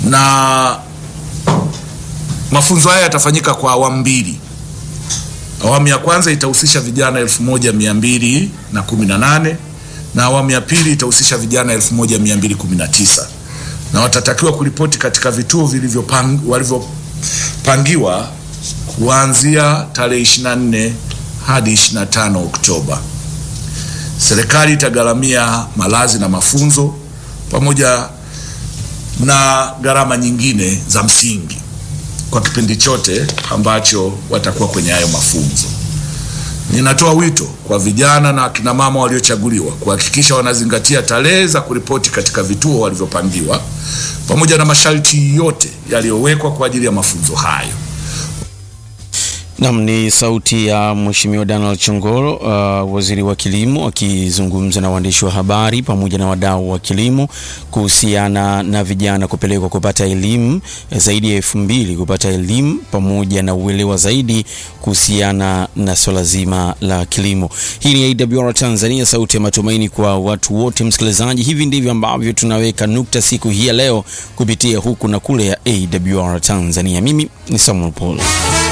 na mafunzo haya yatafanyika kwa awamu mbili. Awamu ya kwanza itahusisha vijana elfu moja mia mbili na kumi na nane na awamu ya pili itahusisha vijana elfu moja mia mbili kumi na tisa na watatakiwa kuripoti katika vituo vilivyopang, walivyopangiwa kuanzia tarehe 24 hadi 25 Oktoba. Serikali itagharamia malazi na mafunzo pamoja na gharama nyingine za msingi kwa kipindi chote ambacho watakuwa kwenye hayo mafunzo. Ninatoa wito kwa vijana na akina mama waliochaguliwa kuhakikisha wanazingatia tarehe za kuripoti katika vituo walivyopangiwa pamoja na masharti yote yaliyowekwa kwa ajili ya mafunzo hayo. Nam ni sauti ya Mheshimiwa Donald Chongolo, uh, waziri wa kilimo akizungumza na waandishi wa habari pamoja na wadau wa kilimo kuhusiana na vijana kupelekwa kupata elimu zaidi ya elfu mbili kupata elimu pamoja na uelewa zaidi kuhusiana na swala zima la kilimo. Hii ni AWR Tanzania, sauti ya matumaini kwa watu wote. Msikilizaji, hivi ndivyo ambavyo tunaweka nukta siku hii ya leo kupitia huku na kule ya AWR Tanzania. Mimi ni Samuel Paul.